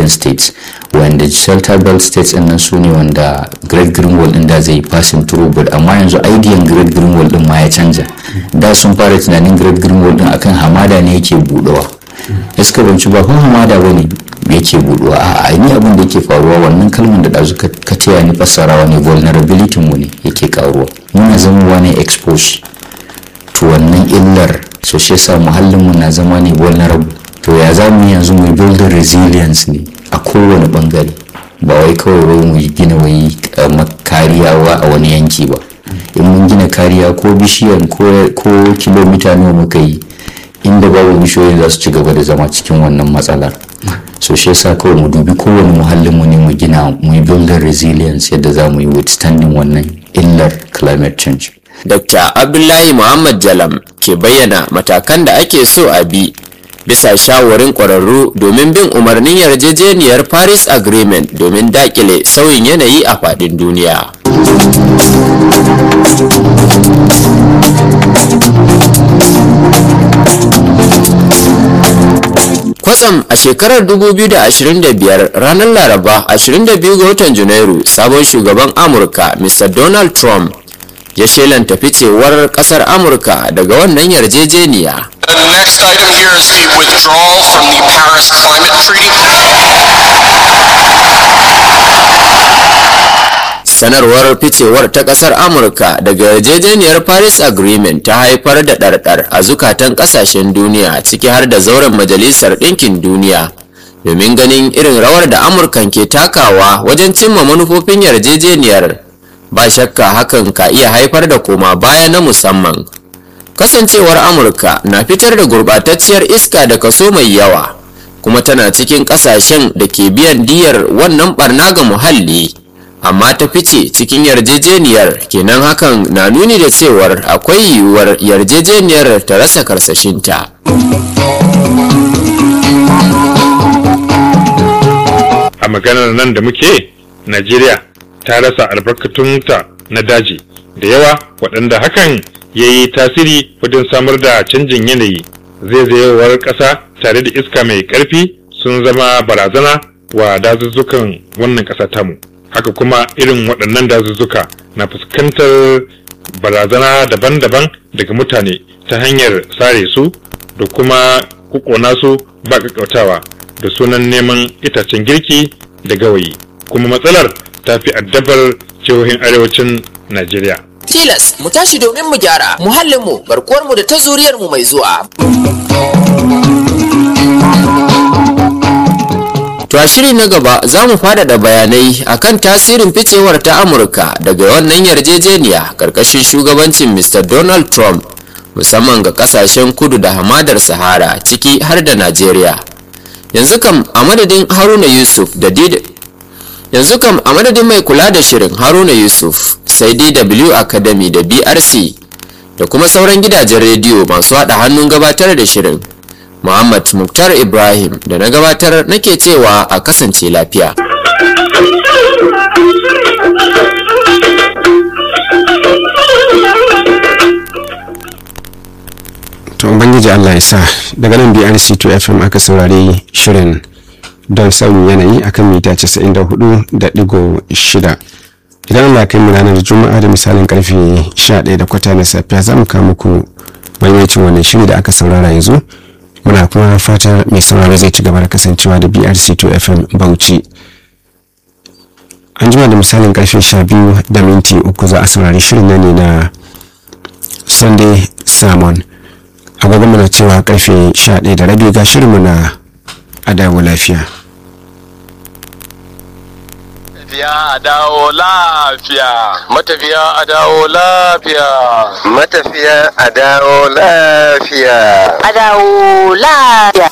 connecting states wanda shelter belt states din nan su ne wanda great green wall din da zai passing through but amma yanzu idean great green wall din ma ya canja da sun fara tunanin great green wall din akan hamada ne yake budowa iska banci ba kun hamada bane yake buduwa a ni abin da yake faruwa wannan kalmar da dazu ka taya ni fassarawa ne vulnerability mu ne yake karuwa muna zamowa ne expose to wannan illar so shi yasa muhallin mu na zama ne vulnerable to ya za mu yanzu mu build resilience ne a kowane bangare ba wai kawai wai mu gina wai kariya a wani yanki ba in mun gina kariya ko bishiyan ko kilomita nawa muka yi inda babu bishiyoyi za su ci gaba da zama cikin wannan matsalar so shi yasa kawai mu dubi kowane muhallin mu ne mu gina mu yi building resilience yadda za mu yi withstanding wannan illar climate change Dr. Abdullahi Muhammad Jalam ke bayyana matakan da ake so a bi bisa shawarin ƙwararru domin bin umarnin yarjejeniyar Paris Agreement domin dakile sauyin yanayi a faɗin duniya. kwatsam a shekarar 2025 ranar laraba 22 ga watan janairu sabon shugaban amurka mr donald trump ya shelanta ficewar kasar amurka daga wannan yarjejeniya The next item here is the withdrawal from the Paris Climate Treaty. sanarwar ficewar ta kasar amurka daga yarjejeniyar paris agreement ta haifar da ɗarɗar a zukatan ƙasashen duniya ciki har da zauren majalisar ɗinkin duniya domin ganin irin rawar da amurkan ke takawa wajen cimma manufofin yarjejeniyar ba shakka hakan ka iya haifar da koma baya na musamman kasancewar amurka na fitar da gurɓatacciyar iska da kaso mai yawa kuma tana cikin ƙasashen da ke biyan diyar wannan barna ga muhalli amma ta fice cikin yarjejeniyar kenan hakan na nuni da cewar akwai yiwuwar yarjejeniyar ta rasa karsashinta a maganar nan da muke najeriya ta rasa albarkatunta na daji da yawa waɗanda hakan ya yi tasiri wajen samar da canjin yanayi zaizayewar ƙasa tare da iska mai ƙarfi sun zama barazana wa dazuzzukan wannan ƙasa tamu haka kuma irin waɗannan dazuzzuka na fuskantar barazana daban-daban daga mutane ta hanyar sare su da kuma kukona su ba ƙaƙƙautawa da sunan neman itacen girki da gawayi kuma matsalar ta fi addabar jihohin arewacin najeriya tilas mu tashi domin mu gyara muhallinmu garkuwarmu da ta zuriyarmu mai zuwa To a shiri na gaba za mu faɗaɗa bayanai akan tasirin ficewar ta Amurka daga wannan yarjejeniya ƙarƙashin shugabancin Mr. Donald Trump musamman ga ƙasashen kudu da hamadar Sahara ciki har da Najeriya. Yanzu kam a madadin Haruna Yusuf da Did Yanzu kam a madadin mai kula da shirin Haruna Yusuf sai DW Academy da BRC da kuma sauran gidajen rediyo masu haɗa hannun gabatar da shirin. Muhammad Muktar Ibrahim da na gabatar nake cewa a kasance lafiya. to ubangiji allah ya sa daga nan brc to fm aka saurari shirin don sauyin yanayi akan mita 94.6 idan allah kai mu ranar juma'a da misalin karfe 11 da kwata na safiya za mu kawo muku maimacin wannan shiri da aka saurara yanzu muna kuma fatar mai sauraro zai ci gaba da kasancewa da brc 2 fm bauchi an jima da misalin karfe 12 da minti uku za a saurari shirin nan ne na sunday sermon agogon mana cewa karfe 11 da rabi ga shirinmu na adawo lafiya Matafiya a dawo lafiya. Matafiya a dawo lafiya. Matafiya a dawo lafiya. a dawo lafiya.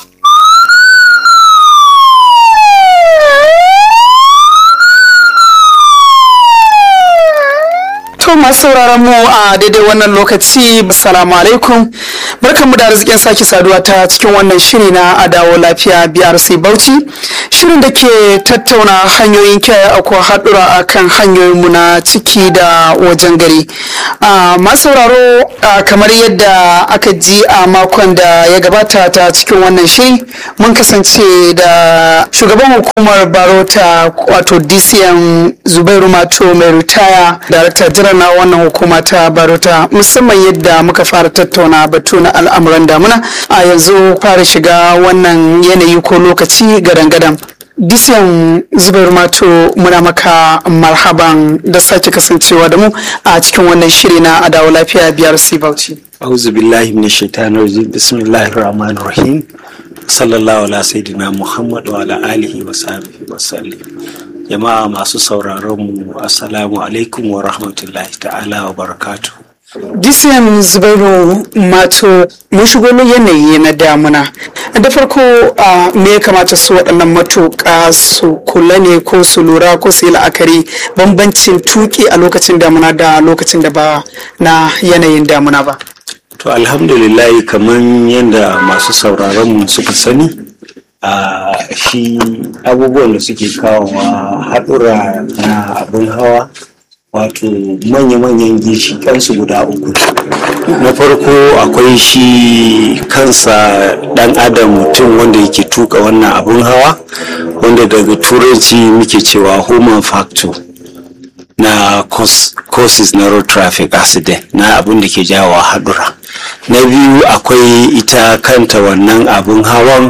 To masu sauraron mu a daidai wannan lokaci assalamu alaikum barkanmu da arzikin sake saduwa ta cikin wannan shiri na adawo lafiya BRC Bauchi shirin da ke tattauna hanyoyin kiyaye akwai haɗura a kan hanyoyinmu na ciki da wajen gari masu sauraro kamar yadda aka ji a makon da ya gabata ta cikin wannan shiri mun kasance da shugaban hukumar barota wato dcm zubairu mato mai ritaya darakta jiran na wannan hukuma ta barota musamman yadda muka fara tattauna batu na al'amuran damuna a yanzu fara shiga wannan yanayi ko lokaci gadan-gadan Disiyan zubar mato muna maka marhaban da sake kasancewa da mu a cikin wannan shiri na adawa lafiya biyar Bauchi. auzu billahi min shaitanir rajim bismillahir rahmanir rahim sallallahu ala sayyidina muhammad wa ala alihi wa sahbihi wa sallam jama'a masu sauraron mu assalamu alaikum wa rahmatullahi ta'ala wa barakatuh Disiyan Zubairu Mato mun shigo yanayi na damuna. Da farko me ya kamata su waɗannan matuƙa su kula ne ko su lura ko su yi la'akari bambancin tuƙi a lokacin damuna da lokacin da ba na yanayin damuna ba. To alhamdulillah kamar yadda masu sauraron mu suka sani a shi abubuwan da suke kawowa haɗura na abin hawa wato manya-manyan ginshiƙansu guda uku na farko akwai shi kansa ɗan adam mutum wanda yake tuka wannan abun hawa wanda daga turanci muke cewa human factor na causes na road traffic accident na abun da ke jawo haɗura na biyu akwai ita kanta wannan abun hawan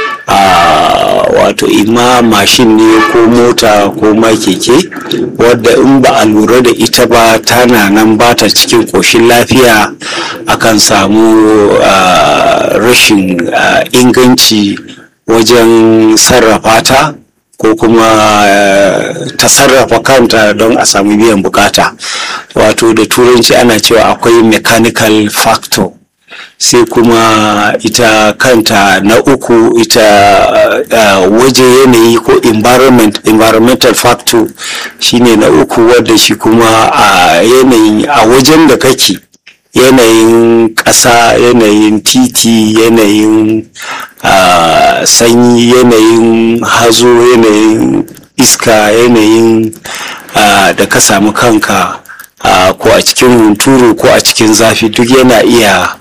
a wato ima mashin ne ko mota ko ma keke wadda in ba a lura da ita ba tana nan ba ta cikin ƙoshin lafiya akan samu rashin inganci wajen sarrafa ta ko kuma ta sarrafa kanta don a samu biyan bukata wato da turanci ana cewa akwai mechanical factor sai kuma ita kanta na uku ita uh, waje yanayi ko environment environmental factor shine na uku wadda shi kuma a uh, yanayin a wajen da kake yanayin ƙasa yanayin titi yanayin uh, sanyi yanayin hazo yanayin iska yanayin da ka samu kanka Uh, ko a cikin hunturu ko a cikin zafi duk yana iya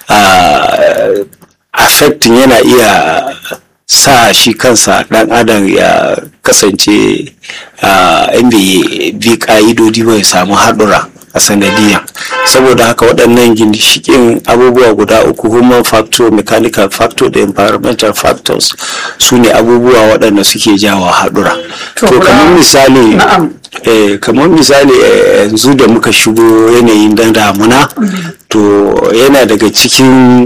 uh, affecting yana iya sa shi kansa dan adam ya kasance in bai bi ka'idodi ba ya samu haɗura a sanadiyya saboda haka waɗannan ginshikin abubuwa guda uku human factor mechanical factor da environmental factors su ne abubuwa waɗanda suke jawo haɗura to kamar misali eh, kamar misali yanzu da muka shigo yanayin dan damuna to yana daga cikin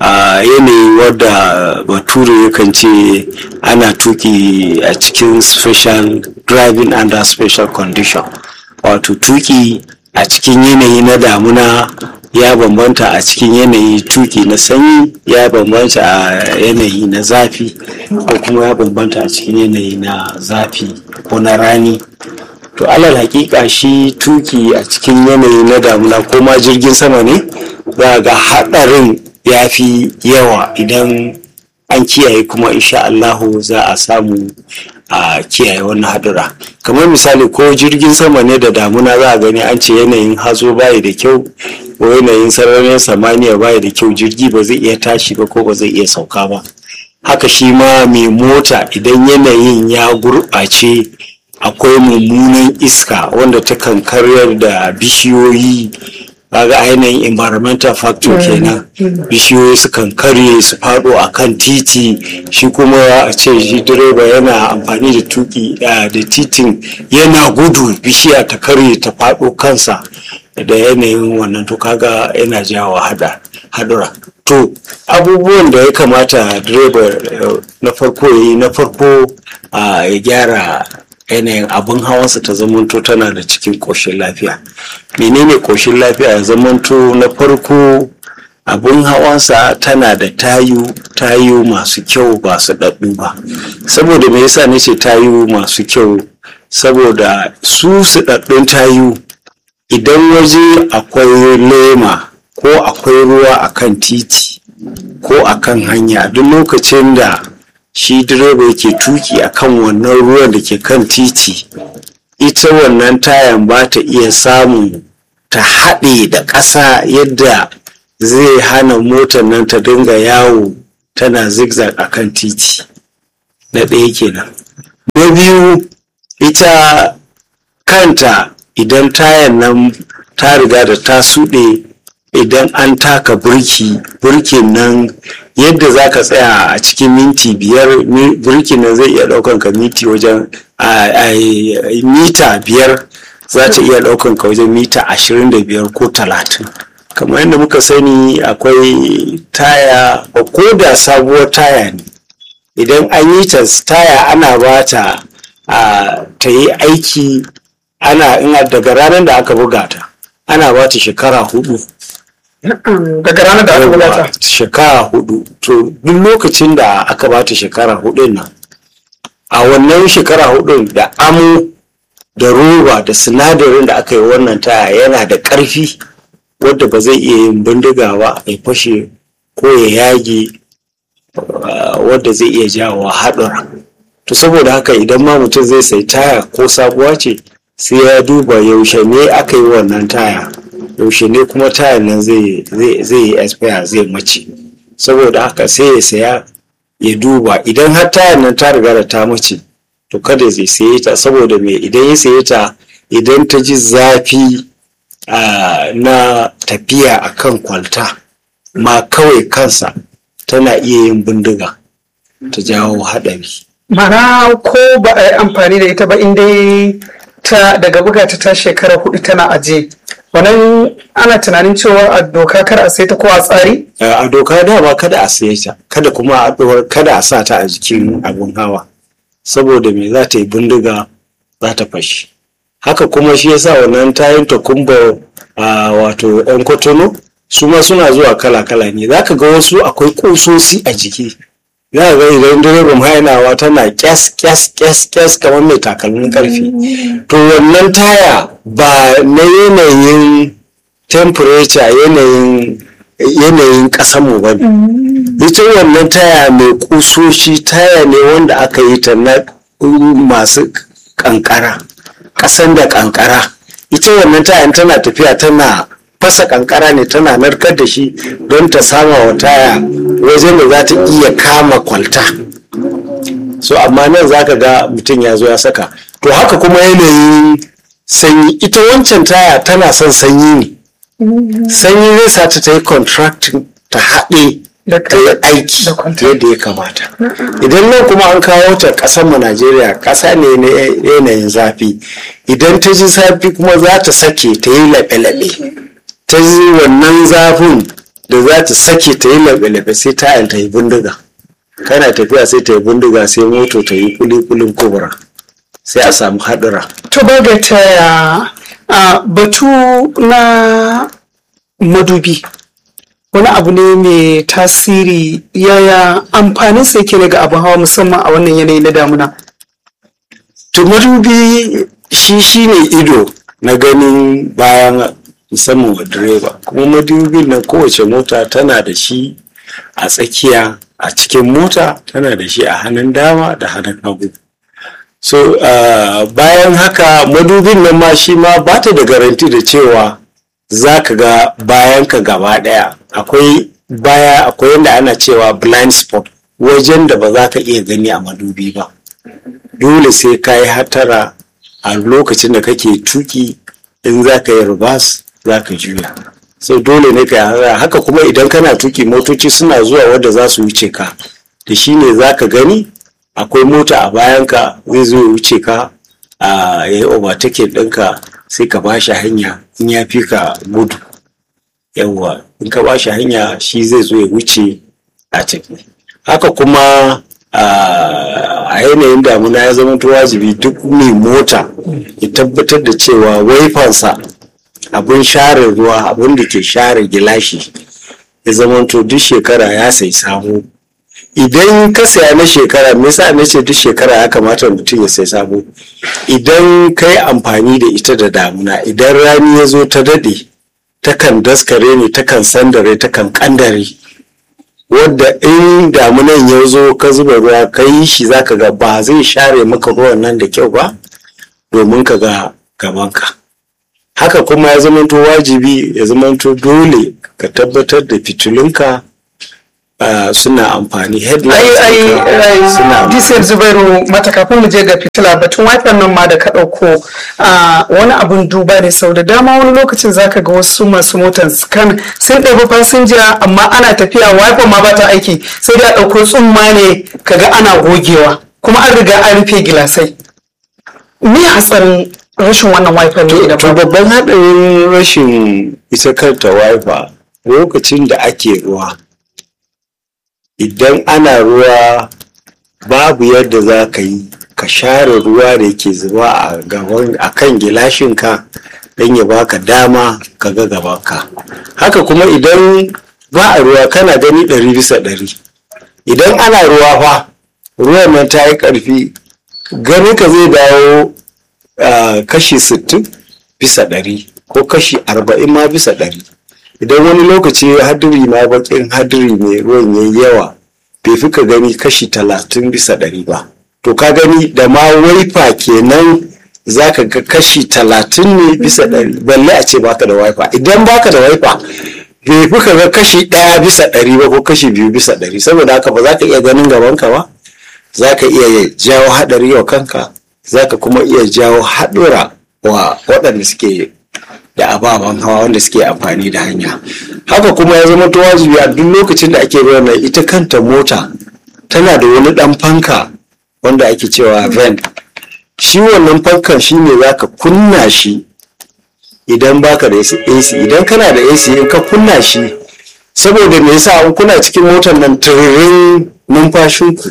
a yanayi wadda bature yakan ce ana tuki a cikin special driving under special condition wato tuki a cikin yanayi na damuna ya bambanta a cikin yanayi tuki na sanyi ya bambanta a yanayi na zafi ko kuma ya bambanta a cikin yanayi na zafi ko na rani to alal hakika shi tuki a cikin yanayi na damuna ko ma jirgin sama ne za ga haɗarin ya fi yawa idan an kiyaye kuma insha Allahu za a samu a kiyaye wannan hadura kamar misali ko jirgin sama ne da damuna za a gani an ce yanayin hazo bayi da kyau ko yanayin sararin samaniya bayi da kyau jirgi ba zai iya tashi ba ko ba zai iya sauka ba haka shi ma mai mota idan yanayin ya gurɓace akwai mummunan iska wanda ta kan karyar da bishiyoyi kaga ainihin environmental factor kenan bishiyoyi sukan karye su faɗo a kan titi shi kuma a ce shi direba yana amfani da tuki da titin yana gudu bishiya ta karye ta faɗo kansa da yanayin wannan to kaga yana jawo hadura to abubuwan da ya kamata direba na farko ya yi na farko ya gyara yanayin abin hawansa ta zamanto tana da cikin ƙoshin lafiya menene ƙoshin lafiya ya zamanto na farko abin hawansa tana da tayu tayu masu kyau ba su daɗu ba saboda me yasa nace tayu masu kyau saboda su su daɗun tayu idan waje akwai lema ko akwai ruwa akan titi ko akan hanya duk lokacin da shi direba yake tuki akan wannan ruwan da ke kan titi ita wannan tayan ba ta iya samun ta haɗe da ƙasa yadda zai hana motar nan ta dinga yawo tana zigzag a kan titi na ɗaya kenan na biyu ita kanta idan tayan nan ta riga da ta suɗe idan an taka burki burkin nan yadda za ka tsaya a cikin minti biyar burkin nan zai iya ɗaukan ka minti wajen mita biyar za ta iya ɗaukan ka wajen mita ashirin da biyar ko talatin kamar yadda muka sani akwai taya ko da sabuwar taya ne idan an yi ta taya ana ba ta ta yi aiki ana ina daga ranar da aka buga ta ana ba ta shekara hudu daga ranar da aka buga ta shekara hudu to duk lokacin da aka ba ta shekara hudu nan a wannan shekara hudu da amo da roba da sinadarin da aka yi wannan taya yana da ƙarfi wadda ba zai iya yin bindiga ba ya fashe ko ya yage wadda zai iya jawo haɗura to saboda haka idan ma mutum zai sai taya ko sabuwa ce sai ya duba yaushe ne aka yi wannan taya yaushe ne kuma tayan nan zai yi expire zai mace saboda haka sai ya saya ya duba idan har tayan nan ta riga da ta mace to kada zai saye ta saboda me idan ya saye ta idan ta ji zafi na tafiya a kan kwalta ma kawai kansa tana iya yin bindiga ta jawo haɗari. mana ko ba a yi amfani da ita ba inda ta daga buga ta ta shekara hudu tana aje wannan ana tunanin cewa a doka kar a sai ta ko a tsari? a doka dama kada a saye ta kada kuma kada a sa ta a jikin abun hawa saboda me za ta yi bindiga za ta fashi haka kuma shi yasa wannan tayin takumba a wato yan kotono su ma suna zuwa kala-kala ne za ka ga wasu akwai kusosi a jiki za ka ga idan direban hainawa tana kyas kyas kyas kyas kamar mai takalmin karfi to wannan taya ba na yanayin temperature yanayin yanayin mu ba ne ita wannan taya mai kusoshi taya ne wanda aka yi ta na masu kankara ƙasan da kankara ita wannan tayan tana tafiya tana fasa kankara ne tana narkar da shi don ta sama wa taya wajen da za ta iya kama kwalta so amma nan za ka ga mutum ya zo ya saka to haka kuma yanayin sanyi ita wancan taya tana son sanyi ne sanyi zai sa ta ta yi contracting ta haɗe ta yi aiki yadda ya kamata idan nan kuma an kawo ta ƙasar mu najeriya ƙasa ne na yanayin zafi idan ta ji zafi kuma za ta sake ta yi laɓe-laɓe ta yi wannan zafin da za ta sake ta yi laɓe-laɓe sai tayan ta yi bindiga kana tafiya sai ta yi bindiga sai moto ta yi kuli-kulin kubura sai a samu haɗura to ba ga taya batu na madubi wani abu ne mai tasiri yaya amfanin sa yake ga abin hawa musamman a wannan yanayi na damuna to madubi shi shine ido na ganin bayan musamman wa direba kuma madubin nan kowace mota tana da shi a tsakiya a cikin mota tana da shi a hannun dama da hannun hagu so uh, bayan haka madubin nan ma shi ma ba ta da garanti da cewa za ka ga bayan ka gaba daya akwai baya akwai yadda ana cewa blind spot wajen da ba za ka iya gani a madubi ba dole sai ka yi hatara a lokacin da kake tuki in za ka yi rubas za ka juya sai dole ne ka yi haka kuma idan kana tuki motoci suna zuwa wadda za su wuce ka da shi ne za ka gani akwai mota a bayanka zai zo ya wuce ka a ya yi overtake ɗinka sai ka ba shi hanya in ya fi ka gudu yawwa in ka ba shi hanya shi zai zo ya wuce a ciki haka kuma a yanayin damuna ya zama wajibi duk mai mota ya tabbatar da cewa waifansa abin share ruwa abin da ke share gilashi ya zama duk shekara ya sai sabo idan ka saya na shekara me yasa na ce duk shekara ya kamata mutum ya sai sabo idan ka yi amfani da ita da damuna idan rani ya zo ta daɗe takan daskare ne takan sandare takan kandare wadda in damunan ya zo ka zuba ruwa ka yi shi zaka ga ba zai share maka ruwan nan da kyau ba domin ka ga gabanka haka kuma ya zamanto wajibi ya zamanto dole ka tabbatar da fitilunka uh, suna amfani ai headlights ai ɗinka suna ai disir zubairu mata kafin mu je ga fitila batun wifi nan ma da ka ɗauko a wani abun duba ne sau da dama wani lokacin zaka ga wasu masu motan kan sun ɗabi fasinja amma ana tafiya wifi ma ba ta aiki sai dai a ɗauko tsumma ne kaga ana gogewa kuma an riga an rufe gilasai me hatsarin rashin wannan wifi ne idan to ba babban haɗarin rashin ita kanta wifi lokacin da ake ruwa idan ana ruwa babu yadda za ka yi ka share ruwa da ke zuba a gaban a kan gilashinka don ya baka dama ka ga gabanka haka kuma idan ba a ruwa kana gani ɗari bisa ɗari idan ana ruwa fa ruwan nan ta yi ƙarfi ganin ka zai dawo ah, kashi 60 bisa ɗari ko kashi 40 ma bisa ɗari idan wani lokaci hadiri ma bakin hadiri mai ruwan yayi yawa bai fi ka gani kashi 30 bisa ɗari ba to ka gani da ma waifa kenan za ka ga kashi 30 ne bisa ɗari balle a ce baka da waifa idan baka da waifa bai fi ka ga kashi ɗaya bisa ɗari ba ko kashi biyu bisa ɗari saboda haka ba za ka iya ganin gabanka ba za ka iya jawo haɗari wa kanka za ka kuma iya jawo haɗura wa waɗanda suke da ababen hawa wanda suke amfani da hanya haka kuma ya zama to wajibi a duk lokacin da ake ruwan nan ita kanta mota tana da wani ɗan fanka wanda ake cewa vent shi wannan fankan shi ne za ka kunna shi idan baka da AC idan kana da AC in ka kunna shi saboda me yasa in kuna cikin motar nan tururin numfashinku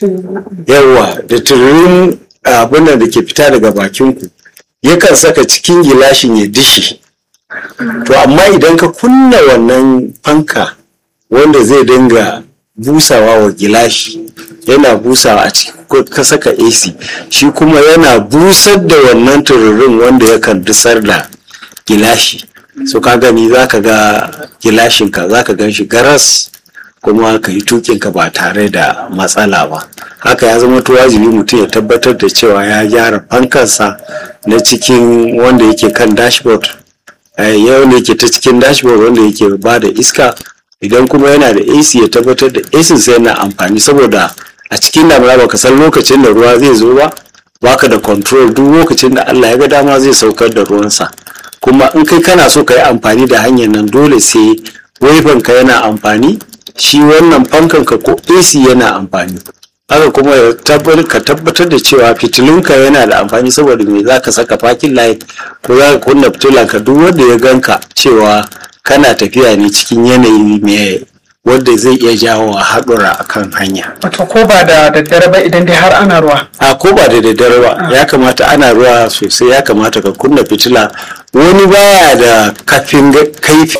yawa da tururin abin nan da ke fita daga bakinku yakan saka cikin gilashin ya dishi to amma idan ka kunna wannan fanka wanda zai dinga busawa wa gilashi yana busawa a cikin ko ka saka AC shi kuma yana busar da wannan tururin wanda yakan dusar da gilashi so ka gani za ka ga gilashinka za ka gan shi garas kuma ka yi tukinka ba tare da matsala ba haka ya zama to wajibi mutum ya tabbatar da cewa ya gyara fankansa na cikin wanda yake kan dashboard eh, ya wanda yake ta cikin dashboard wanda yake ba da iska idan kuma yana da AC ya tabbatar da AC sai yana amfani saboda a cikin damuna baka san lokacin da ruwa zai zo ba baka da control duk lokacin da Allah ya ga dama zai saukar da ruwansa kuma in kai kana so ka yi amfani da hanyar nan dole sai ka yana amfani shi wannan fankan ka ko AC yana amfani haka kuma ya tabbar- ka tabbatar da cewa fitilunka yana da amfani saboda me za ka saka parking light ko za ka kunna fitilanka duk wanda ya ganka cewa kana tafiya ne cikin yanayi mai wanda zai iya jawo haɗura akan hanya wato ko ba da daddare ba idan dai har ana ruwa a ko ba da daddare ba ya kamata ana ruwa sosai ya kamata ka kunna fitila wani baya da kafin ga- kaifi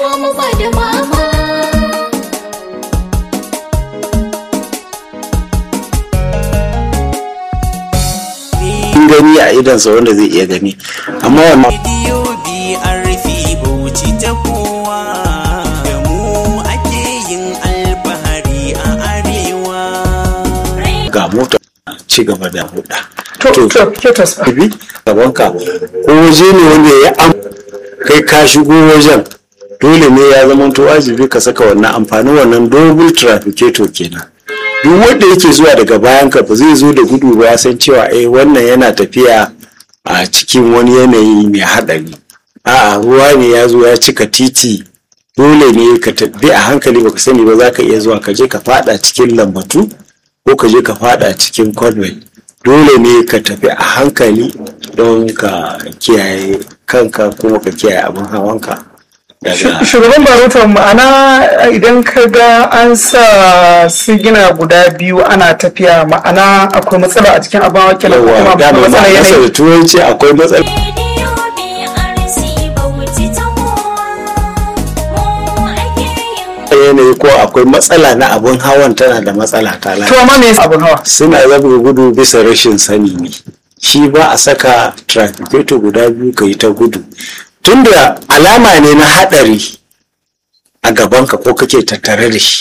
gani a idansa wanda zai iya gani amma wannan Rediyo BRP Bauchi ta kowa da mu ake yin alfahari a arewa. ga mota ci gaba da huda to to kyotos ba bi gabanka ko waje ne wanda ya am kai ka shigo wajen dole ne ya zama to wajibi ka saka wannan amfanin wannan double trafficator kenan duk wanda yake zuwa daga bayan ka ba zai zo da gudu ba ya san cewa eh wannan yana tafiya a cikin wani yanayi mai haɗari a'a ruwa ne ya zo ya cika titi dole ne ka tafi a hankali baka sani ba za ka iya zuwa ka je ka fada cikin lambatu ko ka je ka fada cikin convent dole ne ka tafi a hankali don ka kiyaye kanka kuma ka kiyaye abin hawanka daga shugaban barutan ma'ana idan ka ga an sa sigina guda biyu ana tafiya ma'ana akwai matsala a cikin abin wakil kuma yawa akwai dama matsala ma'anarsa da yanayi turanci akwai matsala yanayi ko akwai matsala na abin hawan tana da matsala ta lafiya to amma me yasa abin hawa suna zaɓa gudu bisa rashin sani ne shi ba a saka trafficator guda biyu ka yi ta gudu tunda alama ne na haɗari a gabanka ko kake tattare da shi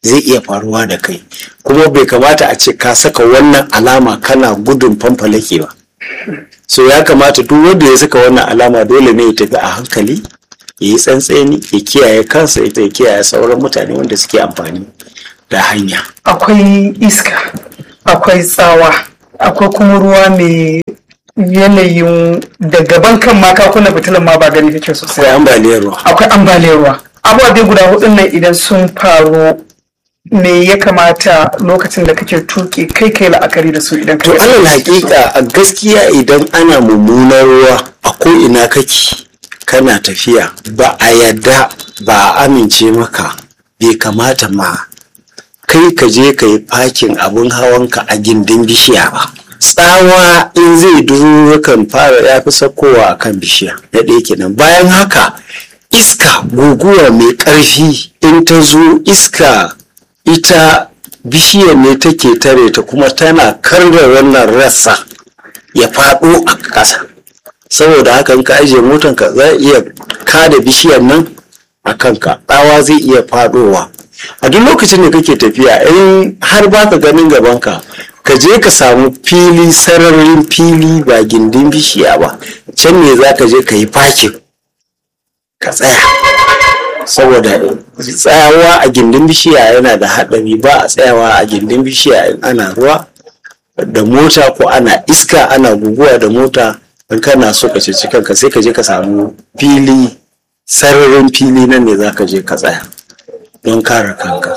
zai iya faruwa da kai kuma bai kamata a ce ka saka wannan alama kana gudun fanfalake ba so ya kamata duk wanda ya saka wannan alama dole ne ya tafi a hankali ya yi tsantseni ya kiyaye kansa ya kiyaye sauran mutane wanda suke amfani da hanya akwai iska akwai tsawa akwai kuma ruwa mai yanayin da gaban kan ma ka kunna fitilan ma ba gani kake sosai akwai ambaliyar ruwa akwai ambaliyar ruwa abubuwa guda hudun nan idan sun faru me ya kamata lokacin da kake tuki kai kai la'akari da su idan to alal hakika a gaskiya idan ana mummunar ruwa a ko ina kake kana tafiya ba a yadda ba a amince maka bai kamata ma kai ka je ka yi fakin abin hawanka a gindin bishiya ba tsawa in zai duro kan fara ya fi sakowa a kan bishiya na ɗaya kenan bayan haka iska guguwa mai ƙarfi in ta zo iska ita bishiyar ne take tare ta kuma tana karda wannan rassa ya faɗo a ƙasa saboda haka in ka ajiye motanka za iya kada bishiyar nan a kanka tsawa zai iya faɗowa a duk lokacin da kake tafiya in har baka ganin gabanka ka je ka samu fili sararin fili ba gindin bishiya ba can ne za ka je ka yi fakin ka tsaya saboda tsayawa a gindin bishiya yana da haɗari ba a tsayawa a gindin bishiya in ana ruwa da mota ko ana iska ana guguwa da mota in kana so ka ceci kanka sai ka je ka samu fili sararin fili nan ne za ka je ka tsaya don kare kanka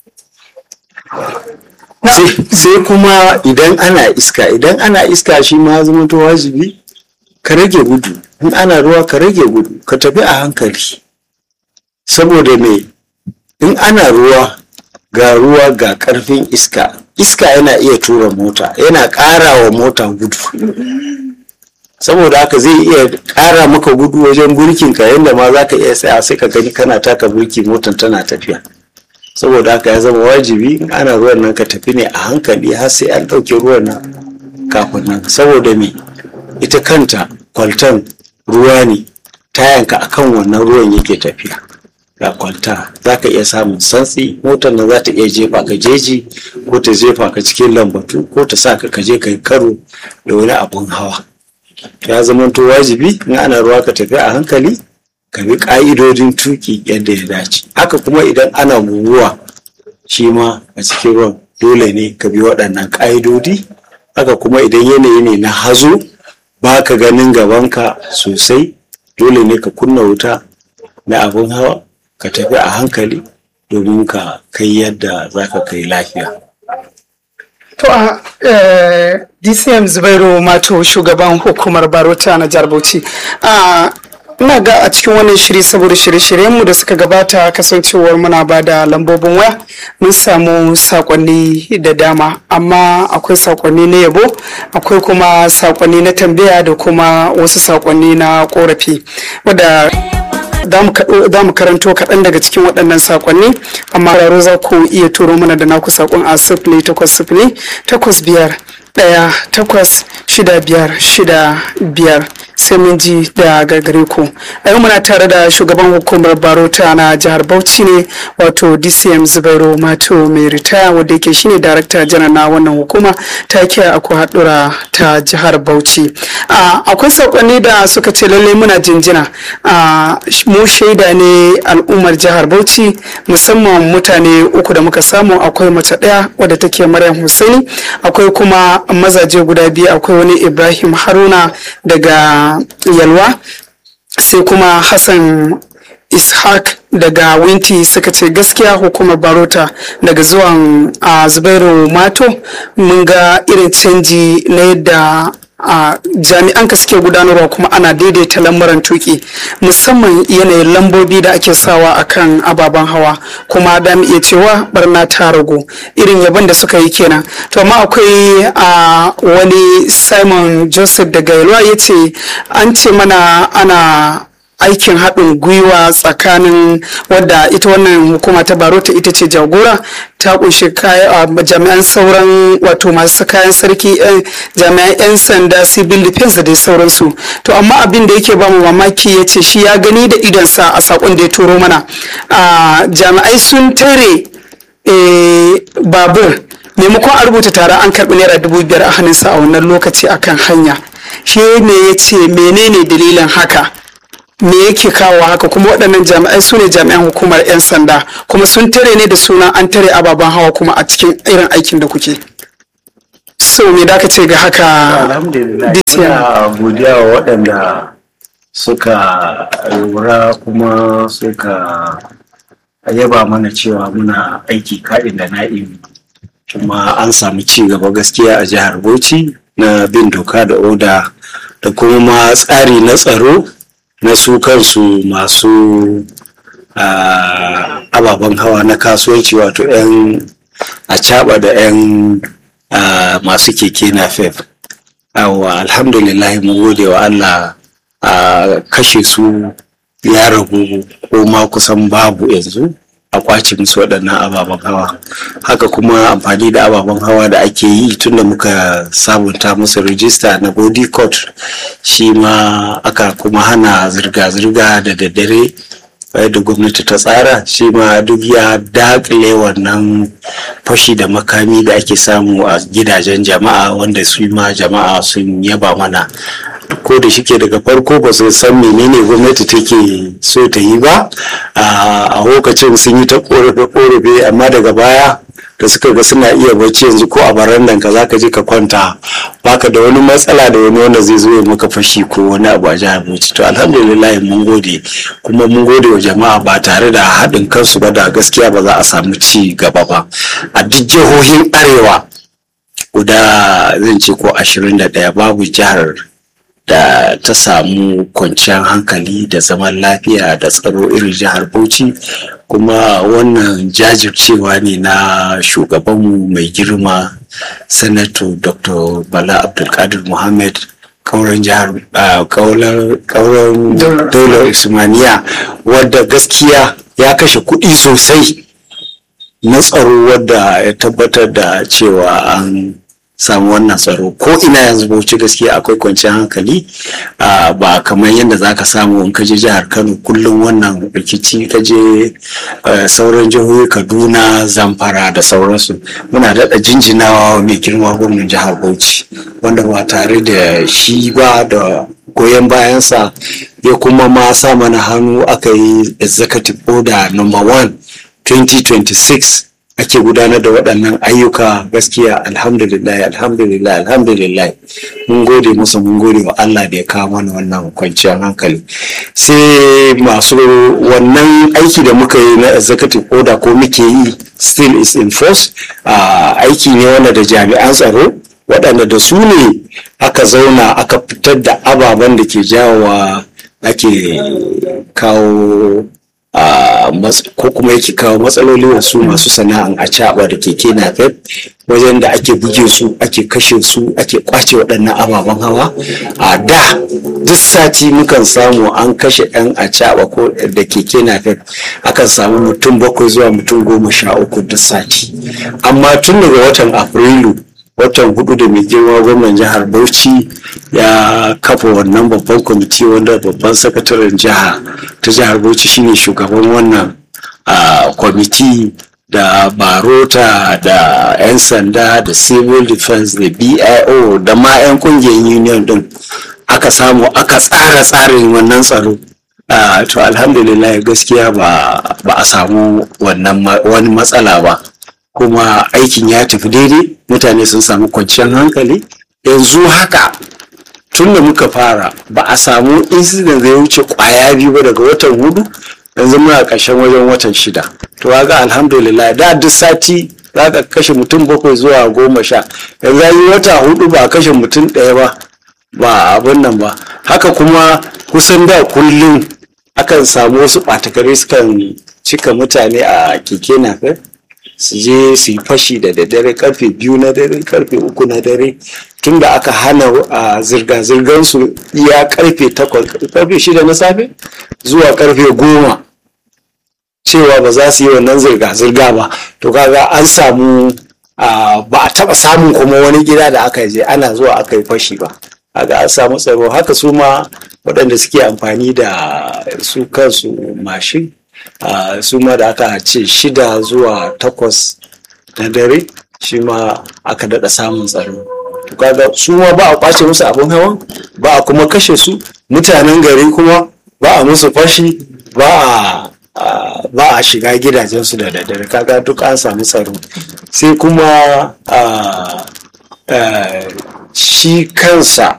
sai kuma idan ana iska idan ana iska shi ma zama to wajibi ka rage gudu in ana ruwa ka rage gudu ka tafi a hankali saboda me in ana ruwa ga ruwa ga karfin iska iska yana iya tura mota yana ƙara wa mota gudu saboda haka zai iya ƙara maka gudu wajen burkinka yadda ma za ka iya tsaya sai ka gani kana taka burki motan tana tafiya saboda haka ya zama wajibi in ana ruwan nan ka tafi ne a hankali har sai an ɗauke ruwan nan kafin nan saboda me ita kanta kwaltan ruwa ne tayanka akan wannan ruwan yake tafiya ga kwalta za ka iya samun santsi motar nan za ta iya jefa ka jeji ko ta jefa ka cikin lambatu ko ta sa ka kaje ka yi karo da wani abun hawa ya zama to wajibi in ana ruwa ka tafi a hankali ka bi ƙa'idodin tuki yadda ya dace haka kuma idan ana guguwa shi ma a cikin ruwan dole ne ka bi waɗannan ƙa'idodi haka kuma idan yanayi ne na hazo ba ka ganin gabanka sosai dole ne ka kunna wuta na abin hawa ka tafi a hankali domin ka kai yadda za ka kai lafiya To a DCM Zubairu Mato shugaban hukumar Barota na jihar Bauchi. ina ga a cikin wannan shiri saboda shirye-shiryenmu da suka gabata kasancewar muna ba da lambobin waya mun samu sakonni da dama amma akwai sakonni na yabo akwai kuma sakonni na tambaya da kuma wasu sakonni na korafi wadda za mu karanto kaɗan daga cikin waɗannan sakonni amma raro za ku iya turo mana da naku sakon a sifili takwas sifili takwas biyar ɗaya takwas shida biyar shida biyar sai mun ji da gargare ku a yau muna tare da shugaban hukumar barota na jihar bauchi ne wato dcm zubairu mato mai ritaya wadda yake shine darakta janar na wannan hukuma ta kiya akwai haɗura ta jihar bauchi akwai saƙonni da suka ce lallai muna jinjina mu shaida ne al'ummar jihar bauchi musamman mutane uku da muka samu akwai mace ɗaya wadda take maryam husaini akwai kuma mazaje guda biyu akwai wani ibrahim haruna daga yalwa sai kuma hassan ishaq daga winti suka ce gaskiya hukumar barota daga zuwan a zubairu mato mun ga irin canji na yadda a jami'an ka suke gudanarwa kuma ana daidaita lamuran tuki musamman yanayin lambobi da ake sawa akan ababen hawa kuma da iya cewa barna ta ragu irin yabon da suka yi kenan to amma akwai a wani simon joseph daga yalwa ya ce an ce mana ana aikin haɗin gwiwa tsakanin wadda ita wannan hukuma ta barota ita ce jagora ta kunshi jami'an sauran wato masu kayan sarki jami'an 'yan sanda civil defense da dai sauransu to amma abin da yake bamu mamaki ya ce shi ya gani da idonsa a sakon da ya turo mana jami'ai sun tare eh, babur maimakon a rubuta tara an karɓi naira dubu biyar a hannunsa a wannan lokaci akan hanya shi ne ya ce menene dalilin haka me yake kawo haka kuma waɗannan jami'ai su ne jami'an hukumar 'yan sanda kuma sun tare ne da suna an tare ababen hawa kuma a cikin irin aikin da kuke so me da ka ce ga haka alhamdulillah DCM? muna godiya wa waɗanda suka lura kuma suka yaba mana cewa muna aiki kaɗin da na'im kuma an samu ci gaba gaskiya a jihar bauchi na bin doka da oda da kuma ma tsari na tsaro na su kansu masu ah, ababen hawa na kasuwanci wato 'yan a da 'yan ah, masu keke na fef Yawwa alhamdulillah mu gode wa Allah a kashe su ya ragu ko ma kusan babu yanzu a kwace musu waɗannan ababen hawa haka kuma amfani da ababen hawa da ake yi tunda muka sabunta musu rijista na body court shi ma aka kuma hana zirga-zirga da daddare da gwamnati ta tsara shi ma duk ya dakile wannan fashi da makami da ake samu a gidajen jama'a wanda su ma jama'a sun yaba mana ko da shike daga farko ba su san menene gwamnati take so ta yi ba a lokacin sun yi ta korafe-korafe amma daga baya da suka ga suna iya bacci yanzu ko a barandan ka zaka je ka kwanta baka da wani matsala da wani wanda zai zo ya maka fashi ko wani abu a jihar Bauchi to alhamdulillah mun gode kuma mun gode wa jama'a ba tare da haɗin kansu ba da gaskiya ba za a samu ci gaba ba a duk jihohin arewa guda zan ce ko ashirin da ɗaya babu jihar da ta samu kwanciyar hankali da zaman lafiya da tsaro irin jihar Bauchi kuma wannan jajircewa ne na shugabanmu mai girma sanato dr bala abdulkadir muhammad kauran jihar kauran daular usmaniya wadda gaskiya ya kashe kuɗi sosai na tsaro wadda ya tabbatar da cewa an samu wannan tsaro ko ina yanzu bauchi gaskiya akwai kwanciyar hankali ba kamar yadda za ka samu in ka je jihar kano kullum wannan rikici ka je sauran jihohi kaduna zamfara da sauransu muna daɗa jinjinawa mai girma gwamnan jihar bauchi wanda ba tare da shi ba da goyon bayansa ya kuma ma sa mana hannu aka yi executive order number one 2026 ake gudanar da waɗannan ayyuka gaskiya alhamdulillah alhamdulillah alhamdulillah mun gode musu mun gode wa Allah da ya kawo mana wannan kwanciyar hankali sai masu wannan aiki da muka yi na executive order ko muke yi still is in force aiki ne wanda da jami'an tsaro waɗanda da su ne aka zauna aka fitar da ababen da ke jawowa ake kawo ko kuma yake kawo matsaloli wasu masu sana'an a caɓa da keke napep wajen da ake buge su ake kashe su ake kwace waɗannan ababen hawa a da duk sati mukan samu an kashe ɗan a caɓa ko da keke napep akan samu mutum bakwai zuwa mutum goma sha uku duk sati amma tun daga watan afrilu watan hudu da mai girma gwamnan jihar bauchi ya kafa wannan babban kwamiti wanda babban sakataren jiha ta jihar bauchi shine shugaban wannan kwamiti da barota da 'yan sanda da civil defense da bio da ma 'yan kungiyar union din aka samu aka tsara tsarin wannan tsaro to alhamdulillah gaskiya ba a samu wani matsala ba kuma aikin ya tafi daidai mutane sun samu kwanciyar hankali yanzu haka tun da muka fara ba a samu incident zai wuce kwaya biyu ba daga watan hudu yanzu muna ƙarshen wajen watan shida to ga alhamdulillah da duk sati za ka kashe mutum bakwai zuwa goma sha yanzu yi wata hudu ba a kashe mutum ɗaya ba ba abin nan ba haka kuma kusan da kullum akan samu wasu ɓatakare sukan cika mutane a keke napep su je su yi fashi da daddare karfe biyu na dare karfe uku na dare tun da aka hana a zirga-zirgar su iya karfe takwas karfe shida na safe zuwa karfe goma cewa ba za su yi wannan zirga-zirga ba to kaga an samu ba a taba samun kuma wani gida da aka je ana zuwa aka yi fashi ba kaga an samu tsaro haka su ma waɗanda suke amfani da su kansu mashin ah, su ma da aka ce shida zuwa takwas na dare shi ma aka daɗa samun tsaro to kaga su ma ba a kwace musu abin hawan ba a kuma kashe su mutanen gari kuma ba a musu fashi ba a a- ba a shiga gidajensu da daddare kaga duk an samu tsaro sai kuma a- a, shi kansa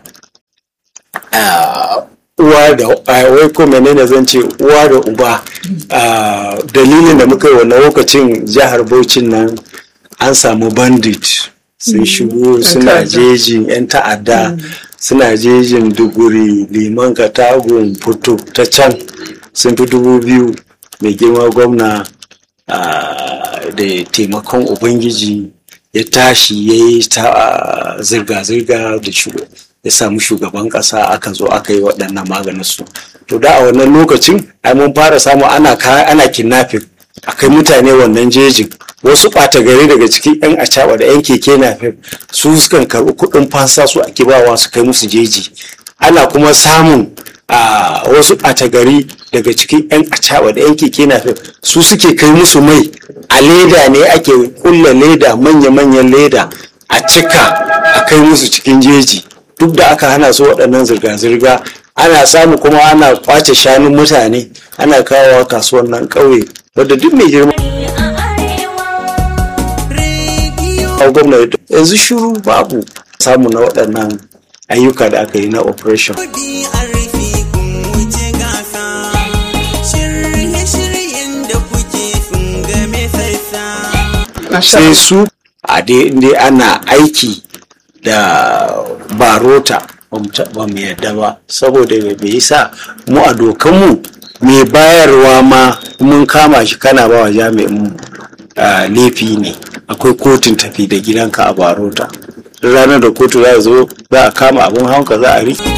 a, uwa da a, wai ko menene zan ce uwa da uba a, dalilin da muka yi wannan lokacin jihar Bauchin nan an samu bandit sun shigo suna jejin 'yan ta'adda suna jejin duguri liman katagun fito ta can sun fi dubu biyu mai girma gwamna ah, da taimakon ubangiji ya tashi ya yi ta ah, zirga-zirga da shu- ya samu shugaban kasa aka zo aka yi waɗannan maganin su to da a wannan lokacin ai mun fara samu ana ka- ana kidnapping akai mutane wannan jejin wasu ɓata gari daga cikin 'yan acaba da 'yan keke na su sukan karɓi kuɗin fansa su ake bawa su kai musu jeji ana kuma samun a wasu ɓata gari daga cikin 'yan acaba da 'yan keke na su suke kai musu mai a leda ne ake kulla leda manya-manyan leda a cika a kai musu cikin jeji duk da aka hana su waɗannan zirga-zirga ana samu kuma ana kwace shanun mutane ana kawowa kasuwan nan ƙauye wadda duk mai girma a gwamnati yanzu shiru babu samu na waɗannan ayyuka da aka yi na operation Shirye-shiryen da kuke sun game sassa. sai su a dai inda ana aiki da barota ba mu ta- ba mu yadda ba saboda bai sa mu a dokanmu mai bayarwa ma mun kama shi kana ba wa jami'in ah, laifi ne akwai kotun tafi da gidanka a barota Duk ranar da kotu za a zo za a kama abin hawanka za a riƙe